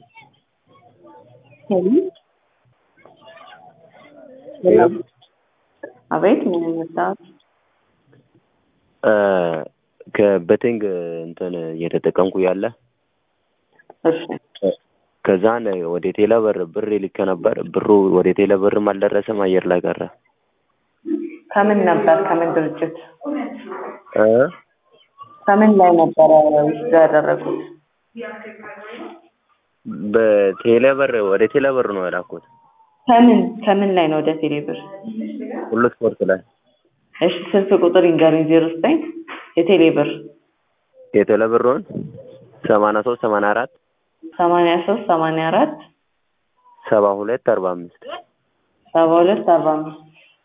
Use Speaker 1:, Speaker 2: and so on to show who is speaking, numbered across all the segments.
Speaker 1: አቤት ምን መጣት
Speaker 2: ከበቴንግ እንትን እየተጠቀምኩ ያለ
Speaker 1: እሺ
Speaker 2: ከዛን ወደ ቴሌ ብር ብር ልኬ ነበር። ብሩ ወደ ቴሌ ብርም አልደረሰም፣ አየር ላይ ቀረ።
Speaker 1: ከምን ነበር ከምን ድርጅት
Speaker 2: እ
Speaker 1: ከምን ላይ ነበረ ውስጥ ያደረጉት?
Speaker 2: በቴሌ ብር ወደ ቴሌ ብር ነው የላኩት።
Speaker 1: ከምን ከምን ላይ ነው ወደ ቴሌ ብር?
Speaker 2: ሁሉ ስፖርት ላይ
Speaker 1: እሺ ስልክ ቁጥር ይንገሩኝ። ዜሮ ዘጠኝ የቴሌ ብር
Speaker 2: የቴሌ ብሩን ሰማንያ ሶስት ሰማንያ አራት
Speaker 1: ሰማንያ ሶስት ሰማንያ አራት
Speaker 2: ሰባ ሁለት አርባ አምስት
Speaker 1: ሰባ ሁለት አርባ አምስት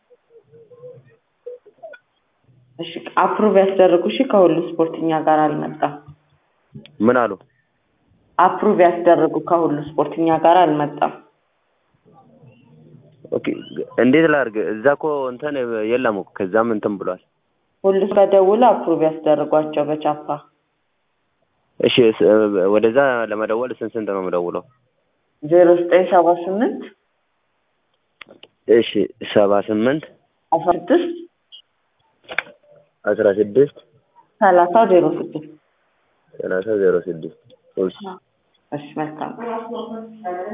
Speaker 1: እሺ አፕሩቭ ያስደረጉ እሺ ከሁሉ ስፖርት እኛ ጋር አልመጣም።
Speaker 2: ምን አሉ?
Speaker 1: አፕሩቭ ያስደረጉ ከሁሉ ስፖርት እኛ ጋር አልመጣም።
Speaker 2: ኦኬ እንዴት ላድርግ? እዛ እኮ እንትን የለም እኮ ከዛም እንትን ብሏል።
Speaker 1: ሁሉ ከደውል አፕሩቭ ያስደረጓቸው በቻፓ
Speaker 2: እሺ ስ- ወደዛ ለመደወል ስንት ስንት ነው የምደውለው?
Speaker 1: ዜሮ ዘጠኝ ሰባ ስምንት
Speaker 2: እሺ ሰባ ስምንት
Speaker 1: አስራ ስድስት
Speaker 2: አስራ ስድስት
Speaker 1: ሰላሳ ዜሮ ስድስት
Speaker 2: ሰላሳ ዜሮ ስድስት
Speaker 1: እሺ መልካም